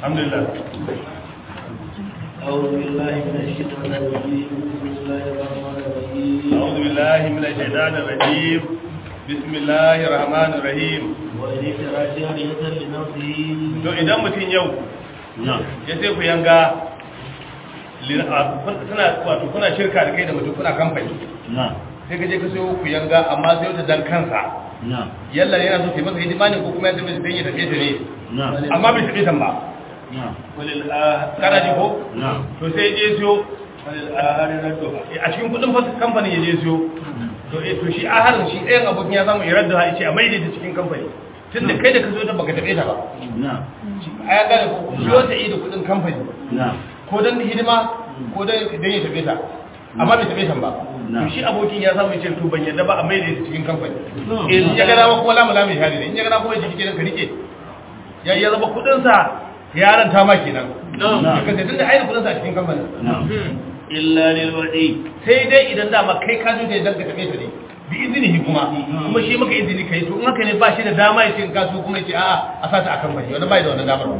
alhamdulillah أعوذ بالله من الشيطان الرجيم بسم الله الرحمن الرحيم أعوذ بالله من الشيطان الرجيم بسم الله الرحمن الرحيم وإن اشترى جارية لنفسه to idan mutum yau ya sai ku yanga li- a- kun- suna wato kuna shirka da kai da mutum kuna kamfani sai ka je ka sayo ku yanga amma sai wata dan kansa yalla yana so sai masa hidima ne ko kuma ya tafi sai ya tafi ta ne amma bai tafi tan ba walil ah kana ji ko to sai je siyo walil ahari raddo a cikin kudin fa kamfanin ya je siyo to eh to shi aharin shi ɗayan abokin ya samu iradda ha yace a maida ta cikin kamfani tunda kai da ka zo ta baka tabe ta ba a ya gane ko siyo ta yi da kudin kamfani ko dan hidima ko dan dan ya tabe ta amma bai tabe ta ba to shi abokin ya samu yace to ban yadda ba a maida ta cikin kamfani in ya ga dama kuma lamu lamu shahadi ne in ya ga dama kuma jiki kenan ka rike ya ya zama kudin sa yaran ta ma kenan ka sai tunda ai kudin sa a cikin kamfani إلا للوعي sai dai idan dama kai ka zo da idan ka tabe ta ne bi izinihi kuma kuma shi maka izini kai to in haka ne ba shi da dama ya ce in kaso kuma ya ce a'a a sata akan bari wannan bai da wannan damar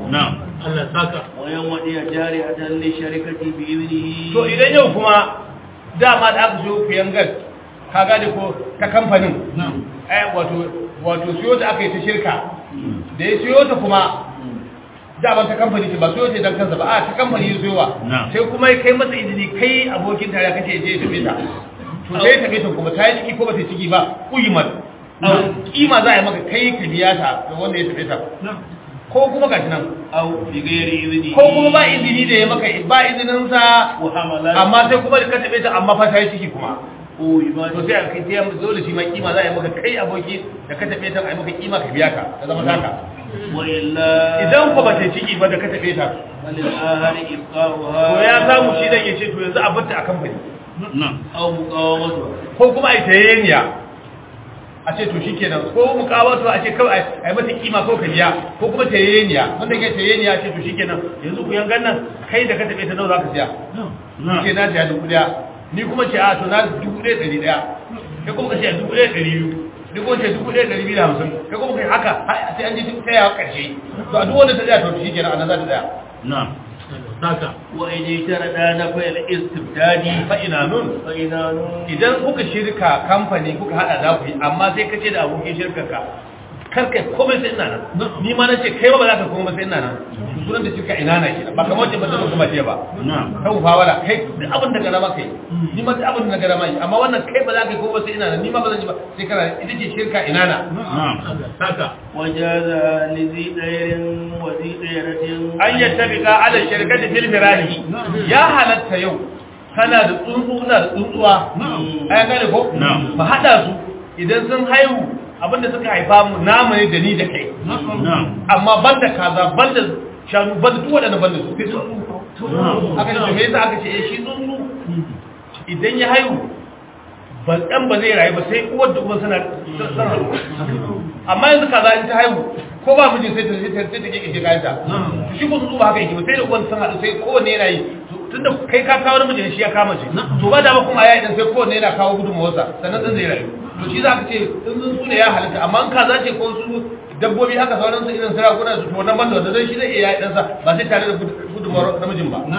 وين ودي جارية لشركة بإذنه to idan yau kuma dama da aka siyo kuyangar ka gane ko ta kamfanin eh wato wato siyo ta aka yi ta shirka da ya siyo ta kuma dama ta kamfani ce ba siyo ta dan kansa ba a ta kamfani ya siyowa sai kuma ya kai masa izini kai abokin tare kace je ya tafi ta to sai ya tafi ta kuma ta yi ciki ko ba ta yi ciki ba kuyimat kima za a yi maka kai ka biya ta ga wanda ya tafi ta ko kuma gashi nan أو بغير إذنه ko kuma ba izini da ya maka ba izinin sa وحملات amma sai kuma da ka tabe ta amma fa ta yi ciki kuma قويمات to sai a kai sai dole shi ma kima za a yi maka kai aboki da ka tabe ta a yi maka kima ka biya ka ta zama taka وإلا idan ko ba ta yi ciki ba da ka tabe ta فللآخر إبقاؤها to ya samu shi dan ya ce to yanzu a batta a kamfani أو مقاومتها ko kuma a yi tayeniya a ce to shikenan ko mukawatu a ce kawai a yi mata kima ko ka biya ko kuma tayeniya wanda ke tayeniya a ce to shikenan yanzu ku yangan nan kai da ka tabe ta nawa za ka siya ce na siya dubu daya ni kuma ce a to na dubu daya ɗari daya kai kuma ka ce dubu daya ɗari biyu ni kuma ce dubu daya ɗari biyu da hamsin kai kuma kai haka har sai an je duk tsayawa ƙarshe to a duk wanda ta tsaya to shi kenan a nan za ta tsaya وإن اشترى نفي الاستبداد fa'ina nun فإذا idan kuka shirka kamfani kuka hada za ku yi amma sai ka ce da abokin shirkarka karkai komai sai ina nan ni ma na ce kai ba ba za ka komai sai ina nan to sunan da shirka ina na kenan ba kamar wacce ba ta kuma ce ba kan fawala kai duk abin da gara maka yi ni ma duk abin da gara ma yi amma wannan kai ba za ka yi komai sai ina nan ni ma ba zan yi ba sai kana ita ce shirka ina na وجاز لذي دير وذي ديرة an yattabiqa ala shirkati fil firahi ya halatta yau kana da tsuntsu ina da tsuntsuwa ai gane ko ba hada su idan sun haihu abinda suka haifa mu namu ne da ni da kai amma banda kaza banda shanu banda duk waɗanda banda su sai tsuntsu aka ce me yasa aka ce eh shi tsuntsu idan ya haihu ba ɗan ba zai rayu ba sai uwar da uwar suna suna amma yanzu kaza in ta haihu ko ba mijin sai ta sai ta sai ta kike shi kayan ta shi ko tsuntsu ba haka yake ba sai da uwar sun haɗu sai kowanne yana yi tunda kai ka kawo namiji shi ya kama shi to ba da ba kuma ya idan sai kowanne yana kawo gudunmawarsa sannan ɗin zai rayu to shi za ka ce in tsuntsu ne ya halitta amma in kaza ce ko su dabbobi haka sauran su irin sarakuna su to wannan banda wanda zai shi zai iya yi ɗansa ba sai tare da gudunmawar namijin ba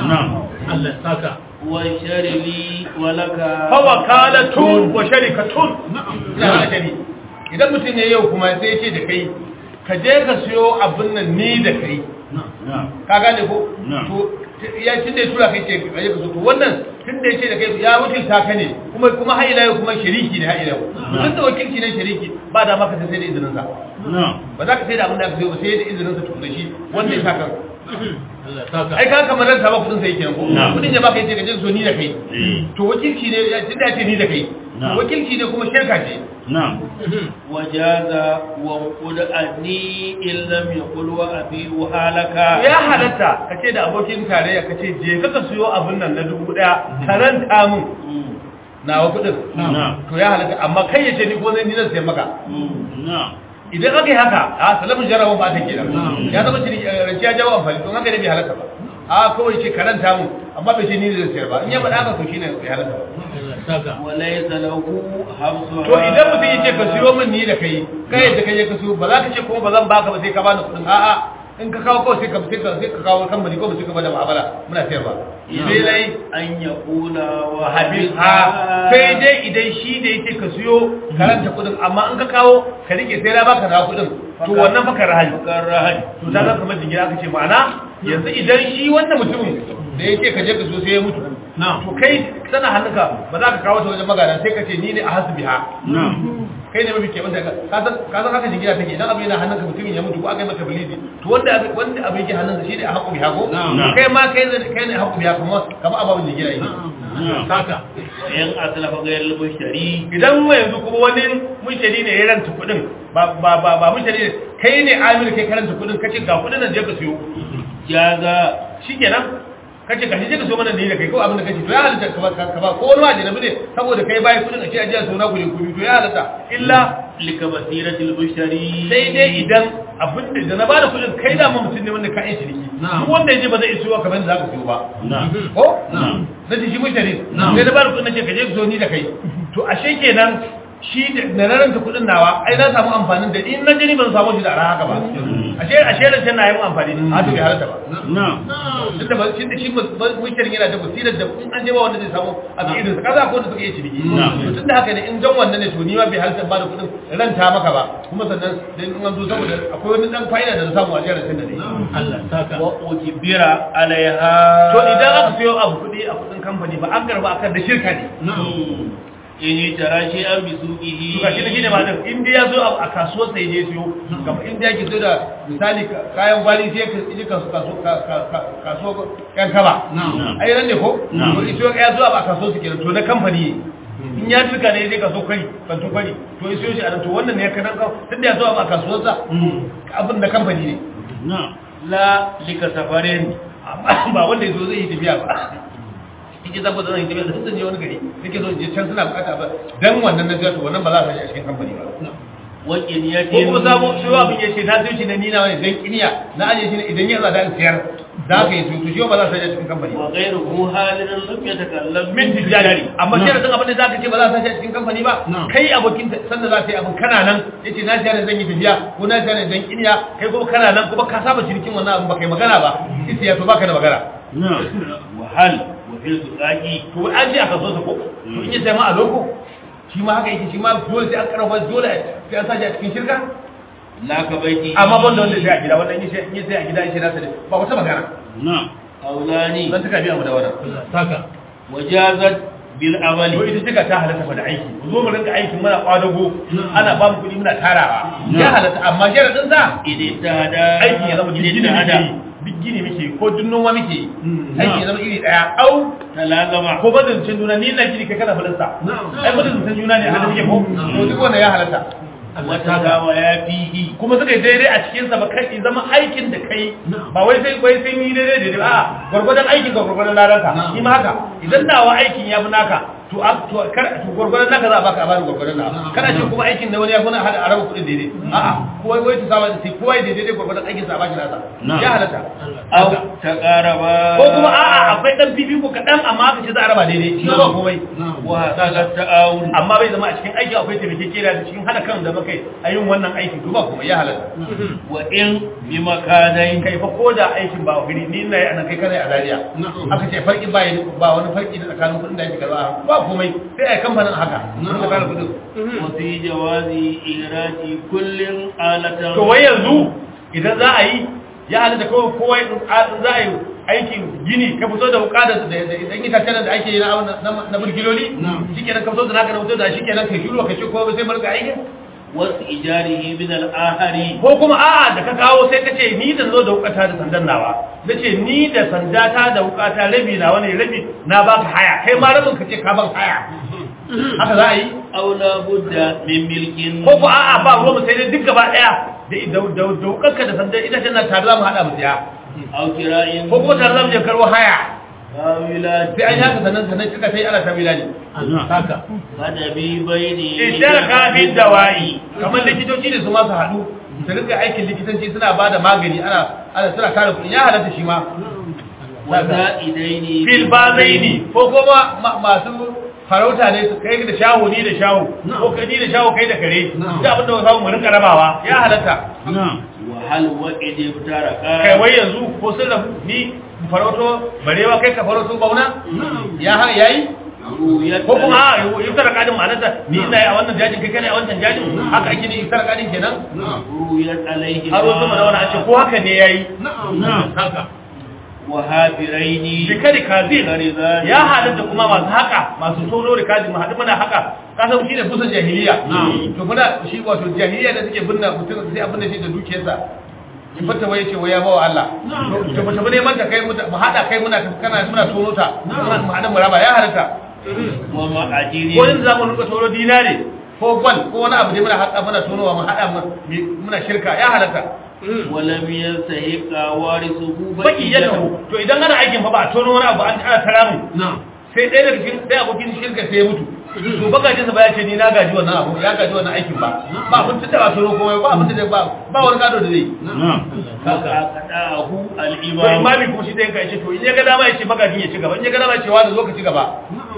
وشر لي ولك fawakalatun wa sharikatun ina da shari idan mutum ne yau kuma sai ce da kai ka je ka siyo abin nan ni da kai ka gane ko to ya tun da ya tura kai ce ka je ka so to wannan tun da ya ce da kai ya wakilta ka ne kuma kuma har ila yau kuma shariki ne har ila yau tun da wakilci ne shariki ba da maka sai da izinin sa ba za ka sai da abin da aka siyo ba sai da izinin sa tukuna shi wanda ya saka ai ka kamar ran ta ba kudin sai kenan ko kudin ya baka yace ka je so ni da kai to wakilci ne ya tunda ya ce ni da kai to wakilci ne kuma shirka ce وجاز وانقل أني إن لم يقل وأبي وهالك ya halatta ka ce da abokin tarayya ka ce je ka ka siyo abin nan na dubu daya karanta mun nawa kudin to ya halatta amma kai ya ce ni ko zai ni zan sai maka idan aka yi haka a salamun jarabar ba ta kenan ya zama shi rance ya jawo amfani don haka ne bai halatta ba a kawai ce karanta mun amma bai ce ni zai sayar ba in ya faɗa haka to shine bai halatta ba وليس له حبسها to idan mutum ya ce ka siyo min ni da kai kai da kai ka siyo ba za ka ce kuma ba zan baka ba sai ka bani kuɗin a'a in ka kawo kawai sai ka sai ka sai ka kawo kamfani ko sai ka bada mu'amala muna sayarwa sai dai an ya kula wa habis ha sai dai idan shi da yake ka siyo karanta kudin amma in ka kawo ka rike sai na baka na kudin to wannan fa rahali kan rahali to ta ga kamar jingira aka ce ma'ana yanzu idan shi wannan mutumin da yake ka je ka so sai ya mutu to kai sana hannunka ba za ka kawo ta wajen magana sai ka ce ni ne a hasbiha kai ne mafi keɓanta ka san ka san haka jingira take idan abu yana hannunka mutumin ya mutu ko aka yi maka bilidi to wanda abu wanda abu yake hannunsa shi ne a haƙu biha ko kai ma kai ne kai ne a haƙu biha kuma kamar ababin jingira yake haka yan aslafa ga yalla mushtari idan mu yanzu kuma wani mushtari ne ya ranta kuɗin ba ba ba ba mushtari ne kai ne amir kai karanta kuɗin kace ga kuɗin nan je ka siyo jaza shikenan kace ka je ka so mana ne da kai ko abin da kace to ya halatta ka ba ka ba ko wani ma janabi ne saboda kai bai kudin a ce ajiya so na ku ne ku to ya halatta illa lika basiratil mushtari sai dai idan abin da da na bada kudin kai da mu mutum ne wanda ka yi shiriki duk wanda yaje ba zai iso kamar yadda zaka siyo ba ko na ji shi mushtari sai da bada kudin nace ka je ka so ni da kai to ashe kenan shi da na raranta kudin nawa ai na samu amfanin da in na jini ban samu shi da ara haka ba ashe ashe rancen na yi amfani a to bai halatta ba tunda ba shi da shi mushirin yana da basirar da in an je ba wanda zai samu a cikin irinsa kaza ko wanda suka yi ciniki to tunda haka ne in don wannan ne to ni ma bai halatta ba da kudin ranta maka ba kuma sannan dan in an zo saboda akwai wani dan fa'ida da na samu a jirar da ne Allah saka wa ujbira alaiha to idan aka siyo abu kudi a kudin kamfani ba an garba akan da shirka ne in yi tara shi an bi suƙihi to gashi da shine ma din in dai ya zo a kasuwar sai je siyo kamar in dai yake so da misali kayan gwali sai ka je kaso kaso kaso kan kaba ai ran ne ko to iso ya zo a kasuwar su kenan to na kamfani in ya duka ne zai kaso kai kanto kwari to iso shi a nan to wannan ne ya kanan ka tunda ya zo a kasuwar sa abin da kamfani ne la lika safarin amma ba wanda ya zo zai yi tafiya ba yake zaba da zan yi tafiya da sun je wani gari yake zo je can suna bukata ba dan wannan na to wannan ba za a sashi a cikin kamfani ba wakin ko yakin kuma sabo shi wa abin yace na sai shi na nina wani dan kiniya na aje shi ne idan ya zada in siyar za ka yi to shi ba za a sashi a cikin kamfani ba wa ghayruhu halin lam yatakallam min tijari amma shi da abin da za ka ce ba za a sashi a cikin kamfani ba kai abokin sanda za ka yi abin kana nan yace na siyar zan yi tafiya ko na siyar dan kiniya kai kuma kana nan kuma ka saba cinikin wannan abin ba kai magana ba isi ya to baka da magana wa hal wa fil suqaqi to an ji aka so sa ko to in ya sai ma a loko shi ma haka yake shi ma dole sai an karfa dole sai an sashi a cikin shirka la ka baiti amma ban da wanda sai a gida wanda in ya sai a gida shi nasa ne ba wata magana aulani zan taka biya mu da wannan saka wajazat bil to amali ita cika ta halatta fa da aiki mu zo mu rinka aiki muna kwadago ana ba mu kuɗi muna tarawa ya halatta amma sharadin sa idan ta hada aiki ya zama duk gini idan ta muke hada yi duk gini muke yi ko duk noma muke yi aiki ya zama iri daya au talagama ko bazancin juna ni na gini kai kana falasta ai bazancin juna ne hada muke ko to duk wannan ya halatta wata gawa ya fihi kuma suka yi daidai a cikinsa ba kai zama aikin da kai ba wai sai wai sai ni daidai daidai a gwargwadon aikin ka gwargwadon ladanka shi ma haka idan nawa aikin ya fi naka to a to kar to gwargwadon naka za a baka a bani gwargwadon naka kana ce kuma aikin da wani ya fi na hada araba kuɗin daidai a'a kowa wai ta saba sai kowa ya daidai gwargwadon aikin sa a baki nasa ya halatta au ta qaraba ko kuma a'a akwai dan fifiko kaɗan amma aka ce za a raba daidai shi ba komai wa hada ta'awun amma bai zama a cikin aiki akwai taimakekeniya da cikin hada kan da muka yi a yin wannan aiki to ba kuma ya halatta wa in bi makanain kai fa ko da aikin ba guri ni ina yi anan kai kana a dariya aka ce farki ba yi ba wani farki da tsakanin kuɗin da ake karba ba komai sai a yi kamfanin haka mun ka fara kuɗin wa fi jawazi irati kullin alatan to wai yanzu idan za a yi ya halatta kawai kowa in za a yi aikin gini ka fito da wuka da idan itacen da ake yi na na burgiloli shikenan ka fito da naka na fito da shikenan kai shiru ka ce ko sai barka aikin wasu ijarihi min al-ahari ko kuma a'a da ka kawo sai ka ce ni da zo da wukata da sandan nawa na ce ni da sandata da wukata rabi na wani rabi na baka haya kai ma rabin ka ce ka ban haya haka za a yi aw la budda min milkin ko ko a'a ba ruwa mu sai dai duk gaba daya da da da da wukarka da sandan ita ce na tare za mu hada mu siya aw kira'in ko kuma tare za mu je karbo haya awila sai an yi haka sannan sannan kika sai ana ta bilani haka hada bi bayni ishtaraka fi dawai kamar likitoci ne su ma su haɗu su rika aikin likitanci suna ba da magani ana ana suna kare kuɗi ya halatta shi ma wa za'idaini fil bazaini ko kuma ma- masu farauta ne kai da shaho ni da shaho ko kai ni da shaho kai da kare da abin da ba samu mu rinka rabawa ya halatta وهل وقد افترقا kai wai yanzu ko sun rabu ni farauto barewa kai ka farauto bauna ya ha yayi رؤية ko kuma a yi tara kadin ma'anarsa ni ina yi a wannan jajin kai kana a wancan jajin haka ake ne yi tara kadin kenan رؤية عليه har wasu mana wani a ce ko haka ne yayi haka وهابرين bikari kazin كرذان ya halatta kuma masu haka masu tono da kazin mu haɗu muna haka ka san shi ne busan jahiliya to muna shi wato jahiliya da suke binne mutum sai abin da shi da dukiyarsa in fata wai ce wai ya bawa Allah to ba ta bane manta kai mu mu haɗa kai muna kana muna tono ta muna mu haɗa mu raba ya halatta ومعجر ko in za mu rinka tono dinare ko gwal ko wani abu da muna haɗa muna tonowa mu haɗa mu muna shirka ya halatta ولم يستحق وارثه baki ya taho to idan ana aikin fa ba a tono wani abu an ana tara mu sai ɗaya daga cikin ɗaya abokin shirka sai ya mutu to bagajin sa ba ya ce ni na gaji wannan abu ya gaji wannan aikin ba ba abin da ba tono komai ba abin da ba ba wani gado da zai فأقطعه to الإمام imami kuma shi zai kai ce to in ya ga dama ya ce magajin ya ci gaba in ya ga dama ya ce wani zo ka ci gaba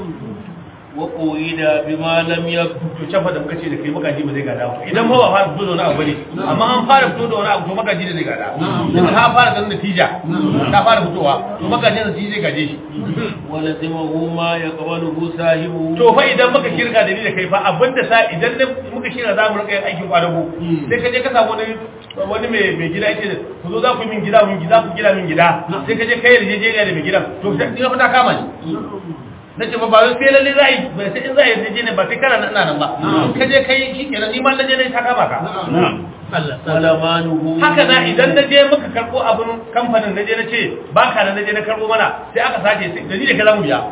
وقيد بما لم يكن to can fa da muka ce da kai magaji ba zai gada ba idan ba ba fara fito da wani abu ne amma an fara fito da wani abu to magaji da zai gada idan ta fara ganin natija ta fara fitowa to magajin da shi zai gaje shi ولزمه ما يقبله صاحبه to fa idan muka shirka da ni da kai fa abinda sa idan ne muka shirka za mu rika yin aikin kwadago sai ka je ka samu wani wani mai mai gida yace ku zo za ku yi min gida mun gida ku gida min gida sai ka je kai yarjejeniya da mai gidan to sai ina fata kama ni nace ba ba wai sai lalle za a yi ba sai in za a yi yarjejeniya ba sai kana nan ina nan ba in ka je kai shi kenan ni ma na je ne ta kama ka ولمانه haka na idan na je muka karbo abin kamfanin na je na ce ba ka nan na je na karbo mana sai aka sace sai da ni da ka za mu biya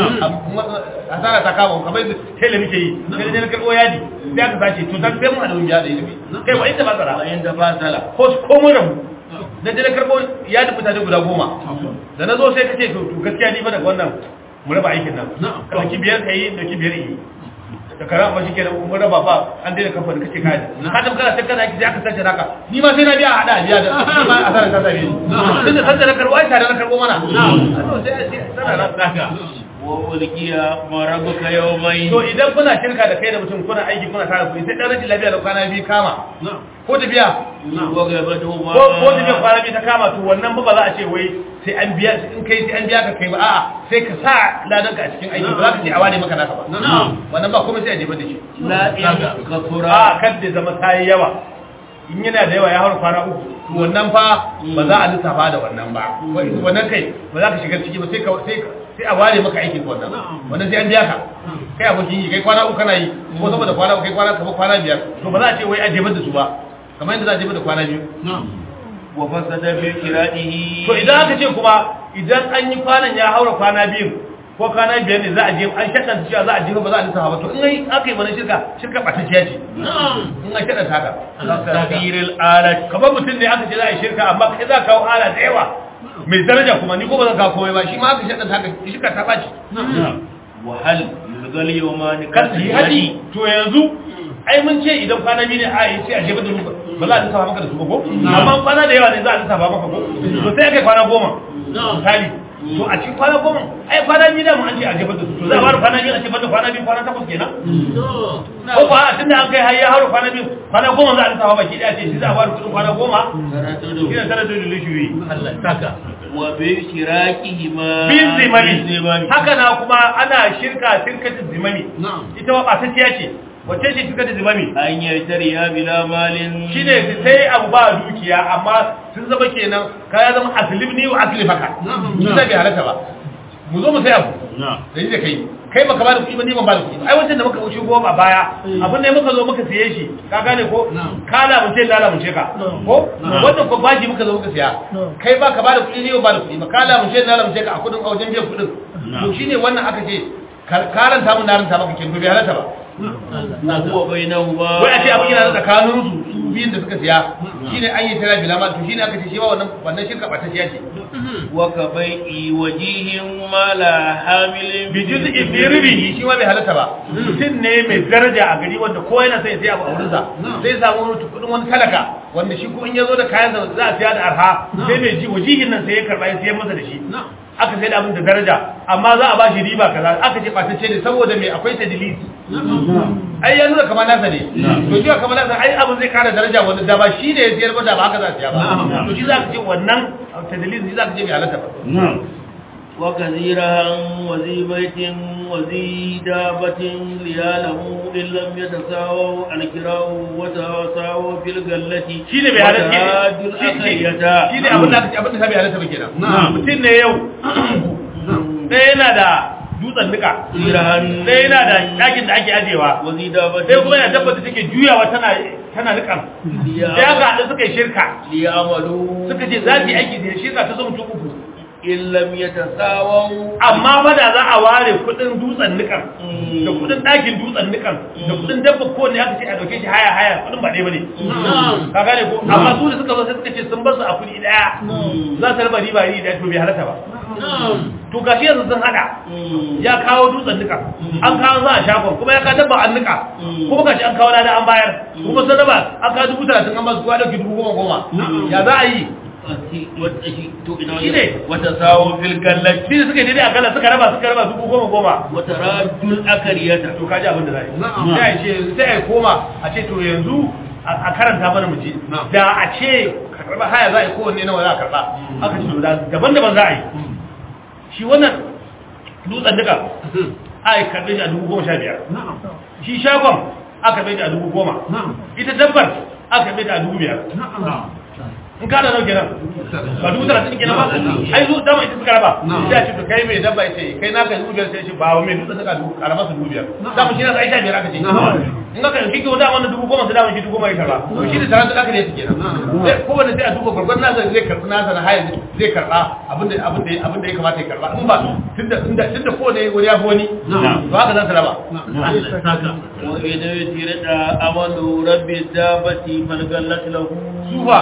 asara ta kama kamar da tele muke yi sai na je na karbo yadi sai aka sace to dan sai mu hada mu biya da ilimi kai ba inda ba tsara وإن تفاصل ko ko mu rabu na je na karbo yadi mutane guda goma da na zo sai ka ce to to gaskiya ni ba daga wannan mu raba aikin nan ka dauki biyar kai dauki biyar yi da kara amma shi kenan mun raba ba an daina kamfani kace kai ka tafi kana sai kana sai aka sace naka ni ma sai na biya a hada biya da ni ma asara ta sabe ni tun da sace na karbo ai tare na karbo mana sai sai sana naka وألقي مربك يومين to idan kuna shirka da kai da mutum kuna aiki kuna tare kuɗi sai dan rashin lafiya da kwana biyu kama ko da biya وغيبتهما ko ko da biya kwana biyu ta kama to wannan ba ba za a ce wai sai an biya in kai sai an biya ka kai ba a'a sai ka sa ladan ka a cikin aiki ba za ka ce a ware maka naka ba wannan ba komai sai a jefa da shi لا إن كثر a kan da zama ta yi yawa in yana da yawa ya haura kwana uku to wannan fa ba za a lissafa da wannan ba wannan kai ba za ka shiga ciki ba sai ka sai ka- sai a ware maka aikin ka wannan wannan sai an biya ka kai abokin yi kai kwana uku kana yi ko saboda kwana uku kai kwana kamar kwana biyar to ba za a ce wai a jefar da su ba kamar yadda za a jefar da kwana biyu وفسد في قراءته to idan aka ce kuma idan an yi kwanan ya haura kwana biyu ko kwana biyar ne za a je an shaɗa cewa za a jefa ba za a lissafa ba to in ai aka yi mana shirka shirka ɓatacciya ce in an shaɗa haka تغيير الآلة kamar mutum ne aka ce za a yi shirka amma kai za ka kawo ala da yawa mai daraja kuma ni ko ba zan kawo komai ba shi ma aka shaɗa haka shirka ta ɓaci وهل يلغى اليومان kan su yi haɗi to yanzu ai mun ce idan kwana biyu ne a yi sai a jefa da ruba ba za a lissafa maka da su ba ko amma kwana da yawa ne za a lissafa maka ko to sai aka yi kwana goma misali to a cikin kwana goma ai kwana biyu da mu an ce a jefa da su to za a fara kwana biyu a jefa da kwana biyu kwana takwas kenan ko ba a tunda an kai har ya hauro kwana biyu kwana goma za a lissafa baki daya ce shi za a fara kudin kwana goma shi ne tara da lishuwi وباشتراكهما bin zimami بالزمام. haka na kuma ana shirka shirkatin zimami ita ma ɓatacciya ce wacce ce shirkatin zimami أن يشتريها بلا مال shi ne sai abu ba dukiya amma sun zama kenan kaya zama aslim ni wa aslim haka shi da bai halatta ba mu zo mu sai abu da ni da kai kai baka ba da kuɗi ba ni ban ba da kuɗi ba ai wancan da muka wuce goma a baya abin da muka zo muka siye shi ka gane ko ka lamunce na lamunce ka ko wannan ko baji muka zo muka siya kai ba ka ba da kuɗi ni ban ba da kuɗi ba ka lamunce na lamunce ka a kuɗin a wajen biyan kuɗin to shine wannan aka ce karanta mun na ranta maka kin bai halatta ba وهو بينهما wai a ce abin yana da tsakanin su su biyun da suka siya shine an yi tara bila ma to shine aka ce shi ba wannan wannan shirka ba ta siya ce وكبيع وجيه ما لا حامل bi juz'i bi ribihi shi ma bai halatta ba mutum ne mai daraja a gari wanda ko yana sai ya siya abu a wurinsa sai samu wani kudin wani talaka wanda shi ko in ya zo da kayan sa za a siya da arha sai mai ji wajihin nan sai ya karba ya siya masa da shi aka sai da abin da daraja amma za a ba shi riba kaza aka ce ɓatacce ne saboda me akwai tadlis ai ya nuna kamar nasa ne to shi kamar nasa ai abin zai kara daraja wanda da ba shi ne ya siyar ba da ba haka za a siya ba to shi za ka ce wannan tadlis shi za ka ce bai halatta ba وكثيرا وذي بيت وذي دابة لياله إن لم يتساووا الكراء وتساووا في القلة shi ne bai halatta وتعادوا الأخية shi ne abin da aka ce abin da bai halatta ba kenan mutum ne yau ɗaya yana da dutsen nika Irahan ɗaya yana da ɗakin da ake ajewa وذي دابة sai kuma yana dabba da take juyawa tana tana nikan sai aka haɗu suka yi shirka ليعملوا suka ce za su yi aiki da shirka ta zama mutum uku إن لم يتساووا amma fa da za a ware kuɗin dutsen nikan da kuɗin ɗakin dutsen nikan da kuɗin dabba ko ne aka ce a dauke shi haya haya kuɗin ba ɗaya bane ka gane ko amma su da suka zo sai suka ce sun bar su a kuɗi ɗaya za su raba riba iri ɗaya to bai halatta ba to gashi yanzu sun hada ya kawo dutsen nika an kawo za a shafon kuma ya ka dabba an nika kuma gashi an kawo lada an bayar kuma sun raba an kawo dubu talatin an basu kowa dauki dubu goma goma ya za a yi Shi ne. وتساووا في القلة shi ne suka yi daidai a kala suka raba suka raba dubu goma goma وترادوا الأكرية to kaji abin da za a yi sai a ce sai a koma a ce to yanzu a a karanta mana mu ji da a ce karɓa haya za a yi kowanne nawa za a karɓa aka ce to da daban-daban za a yi shi wannan dutsen duka a yi karɓe shi a dubu goma sha biyar shi shagon aka karɓe shi a dubu goma ita dabbar aka karɓe shi a dubu biyar in ka da nauke nan ba dubu talatin kenan ba ai zu dama ita suka raba sai a ce to kai mai dabba ita kai naka dubu biyar sai shi ba wa mai dutsen duka dubu karama su dubu biyar dama shi na sai sha biyar aka ce in ka kan kike wanda wannan dubu goma su dama shi dubu goma ya karba to shi da tarar da aka ne su kenan sai kowanne sai a duba gurgurdan nasa zai karɓi nasa na haya zai karɓa abinda abinda abinda ya kamata ya karɓa in ba tunda tunda tunda kowanne wani ya fi wani to haka za su raba وإذا يترد أمل رب الدابة فالقلة له sufa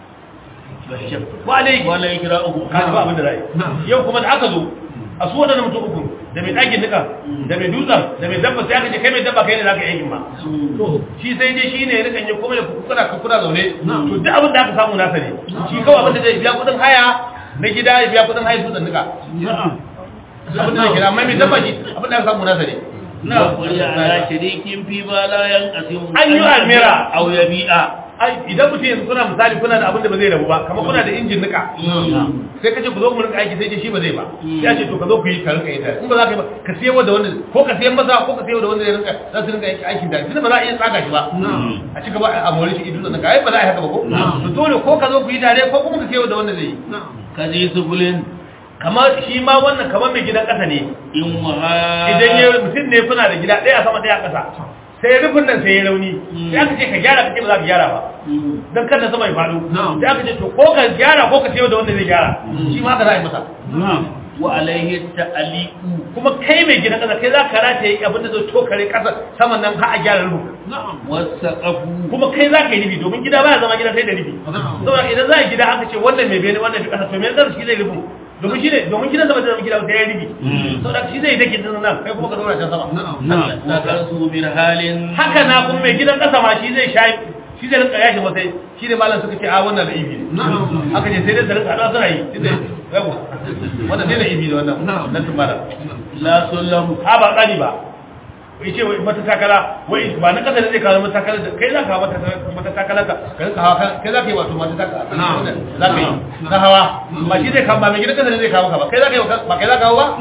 wa alaiki ولا يكرأه ka ji ba abin da zai yau kuma da aka zo a su wadannan mutum uku da mai ɗakin nika da mai dutsen da mai dabba sai aka ce kai mai dabba kai ne za ka yi aikin ba shi sai dai shi ne ya rikan yi kuma da kuna kuna zaune to duk abin da aka samu nasa ne shi kawai abin da zai biya kuɗin haya na gida ya biya kuɗin haya dutsen nika abin da zai kira amma mai dabba shi abin da aka samu nasa ne وقل على شريك فيما لا ينقسم أن يؤمر. أو يبيع ai idan mutum yanzu kuna misali kuna da abin da ba zai rabu ba kamar kuna da injin nika sai kace ku zo mu rinka aiki sai ce shi ba zai ba sai a ce to ka zo ku yi ka rinka yi tare in ba za ka yi ba ka siya da wanda ko ka siyan masa ko ka siya da wanda zai rinka za su rinka aiki aikin tare tunda ba za a iya tsaga shi ba a cika ba a mori shi idu nika ai ba za a yi haka ba ko to dole ko ka zo ku yi tare ko kuma ka siya da wanda zai yi كذي سبل kamar shi ma wannan kamar mai gidan ƙasa ne إن وها idan ya mutum ne kuna da gida ɗaya a sama ɗaya a ƙasa sai rufin nan sai ya rauni sai aka ce ka gyara kake ba za ka gyara ba don kada sama ya faɗo sai aka ce to ko ka gyara ko ka sayo da wanda zai gyara shi ma haka za a yi masa وعليه التأليق kuma kai mai gidan ƙasa kai za ka rataye abin da zai tokare ƙasa saman nan har a gyara rufin والسقف kuma kai za ka yi rufi domin gida baya zama gida sai da rufi saboda idan za a gida aka ce wannan mai bene wannan mai ƙasa to mai ƙasa shi zai rufin domin shi ne domin gidan sama zai zama gida sai ya rufi saboda shi zai dake din nan kai kuma ka zauna can sama سقف من حال haka na kuma mai gidan ƙasa ma shi zai sha shi zai rinka yashi masai shi ne malam suka ce a wannan da ibi ne aka ce sai dai su rinka haɗuwa suna yi shi zai yawa wannan sai da ibi ne wannan nan tun malam لا سلم a ba tsani ba wai ce wai mata takala wai ba na kasa da zai kawo mata takala da kai za ka hawa mata takala ka ka rinka hawa kai za ka yi wato mata takala za ka yi na hawa ba shi zai kawo ba mai gidan kasa da zai kawo ka ba kai za ka yi ba kai za ka hawa ba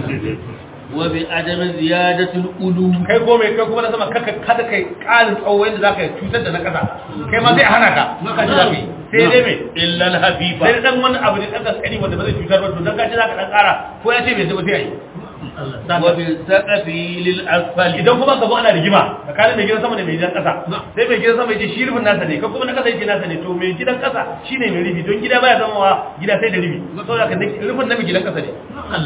وبعدم زيادة الألو kai ko mai kai kuma na sama kaka kada kai ƙarin tsawo yadda za ka yi cutar da na ƙasa kai ma zai hana ka ka ji za ka yi sai dai mai إلا الحبيبة sai dai dan wani abu ne ɗan kaskani wanda ba zai cutar ba to dan kaji za ka ɗan ƙara ko ya ce bai zai ba sai a yi وبالسقف للأسفل idan kuma ka zo ana rigima tsakanin mai gidan sama da mai gidan ƙasa sai mai gidan sama ya ce shi rufin nasa ne ko kuma na ƙasa ya ce nasa ne to mai gidan ƙasa shi ne mai rufi don gida baya zama wa gida sai da rufi saboda ka rufin na mai gidan ƙasa ne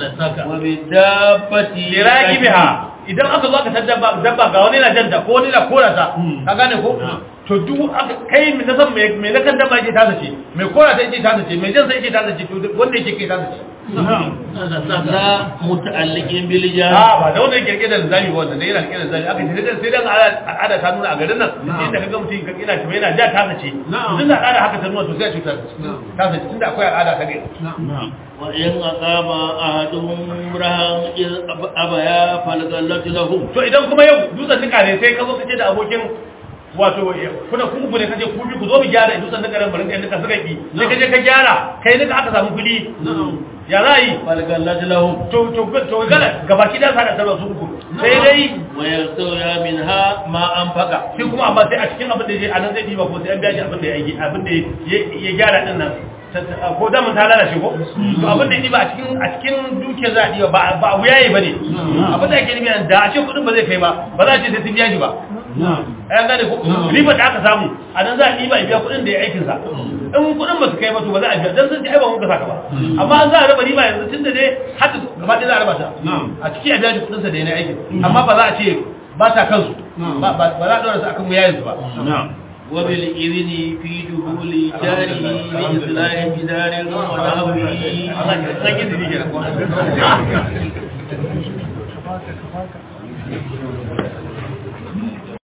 وبالدابة liraki biha idan aka zo aka san dabba dabba ga wani na janta ko wani na kora ta ka gane ko to duk aka kai mai na san mai mai na kan dabba yake tasa ce mai kora ta yake tasa ce mai jan sai yake tasa ce to wanda yake kai tasa ce na muta'alliqin bil a jar ba da wanda yake rike da zami ba wanda yana rike da zami aka ce sai dan al'ada ta nuna a garin nan inda kaga mutum ka ina tabe yana ja ta sace tun da al'ada haka ta nuna to sai a cutar ta sace tunda akwai al'ada ta gari wa in aqama ahaduhum rahan abaya falgallatu lahum to idan kuma yau dutsen nika ne sai ka zo ka ce da abokin wato kuna ku uku ne kaje ku bi ku zo mu gyara dutsen nika ran barin ɗan nika suka ki sai kaje ka gyara kai nika aka samu kuɗi ya za yi falgallatu lahum to to to gala gabaki da sa da sarwa su uku sai dai wa yasawya minha ma anfaqa shi kuma amma sai a cikin abin da ya anan zai diba ko sai an biya shi abin da ya yi abin da ya gyara din nan ko da mun ta lalace ko to abin da ya diba a cikin a cikin duke za a diba ba ba wuyaye bane abin da yake nufi da a ce kudin ba zai kai ba ba za a ce sai sun biya shi ba ayan gane ko riba da aka samu a nan za a diba ya biya kudin da ya aikin sa in kudin ba su kai ba to ba za a biya dan sun ci ai ba mun ka saka ba amma an za a raba riba yanzu tunda dai hadda gaba ɗaya za a raba ta a ciki a biya shi kudin sa da ya aikin amma ba za a ce ba ta kansu ba ba za a ɗora su akan wuyayen su ba وبالإذن في دخول جاره لإصلاح جدار ونحوه Allah ya san yadda yake da